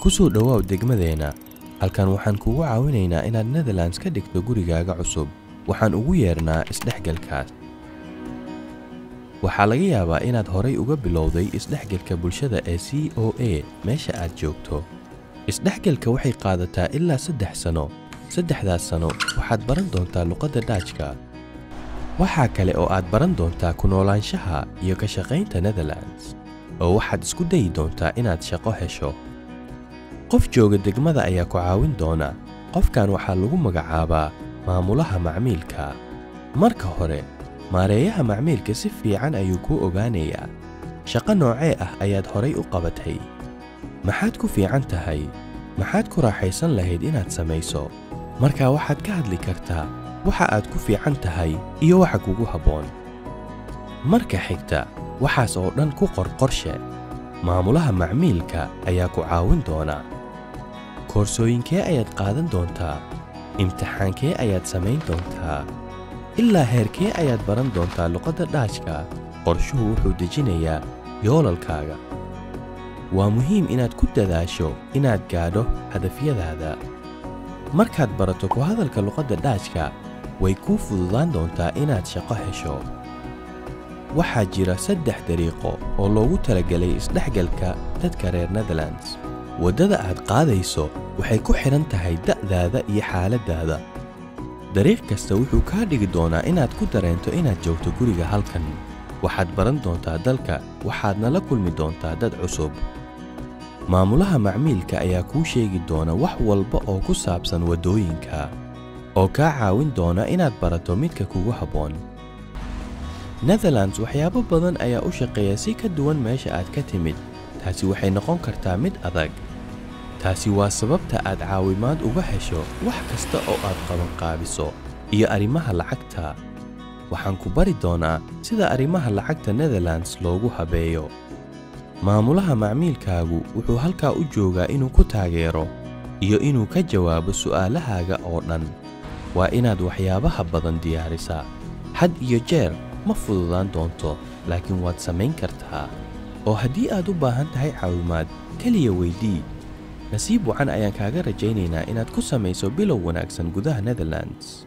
ku soo dhowaaw degmadeenna halkan waxaan kugu caawinaynaa inaad netherlands ka dhigto gurigaaga cusub waxaan ugu yeernaa isdhexgalkaas waxaa laga yaabaa inaad horay uga bilowday isdhexgalka bulshada ee c o a meesha aad joogto isdhexgalka waxay qaadataa ilaa saddex sano saddexdaas sano waxaad baran doontaa luqadda dhaajka waxaa kale oo aad baran doontaa ku noolaanshaha iyo ka shaqaynta netherlands oo waxaad isku dayi doontaa inaad shaqo hesho qof jooga degmada ayaa ku caawin doona qofkan waxaa lagu magacaabaa maamulaha macmiilka marka hore maareeyaha macmiilka si fiican ayuu kuu ogaanayaa shaqo noocee ah ayaad horay u qabatay maxaad ku fiican tahay maxaad ku raaxaysan lahayd inaad samayso markaa waxaad ka hadli kartaa waxa aad ku fiican tahay iyo waxa kugu habboon marka xigta waxaas oo dhan ku qor qorshe maamulaha macmiilka ayaa ku caawin doona koorsooyinkee ayaad qaadan doontaa imtixaankee ayaad samayn doontaa ilaa heerkee ayaad baran doontaa luqadda dhaajka qorshuhu wuxuu dejinayaa yoolalkaaga waa muhiim inaad ku dadaasho inaad gaadho hadafyadaada markaad barato ku hadalka luqadda dhaajka way kuu fududaan doontaa inaad shaqo hesho waxaa jira saddex dariiqo oo loogu talagelay isdhexgalka dadka reer netherlands waddada aad qaadayso waxay ku xidhan tahay da'daada iyo xaaladdaada dariiq kasta wuxuu kaa dhigi doonaa inaad ku dareento inaad joogto guriga halkan waxaad baran doontaa dalka waxaadna la kulmi doontaa dad cusub maamulaha macmiilka ayaa kuu sheegi doona wax walba oo ku saabsan waddooyinka oo kaa caawin doona inaad barato midka kugu habboon netherlands waxyaabo badan ayaa u shaqeeya si ka duwan meesha aad ka timid taasi waxay noqon kartaa mid adag taasi waa sababta aad caawimaad uga hesho wax kasta oo aad qabanqaabiso iyo arrimaha lacagta waxaan ku bari doonaa sida arrimaha lacagta netherlands loogu habeeyo maamulaha macmiilkaagu wuxuu halkaa u joogaa inuu ku taageero iyo inuu ka jawaabo su'aalahaaga oo dhan waa inaad waxyaabaha badan diyaarisaa had iyo jeer ma fududaan doonto laakiin waad samayn kartaa oo haddii aad u baahan tahay caawimaad keliya weydii nasiib wacan ayaan kaaga rajaynaynaa inaad ku samayso bilow wanaagsan gudaha netherlands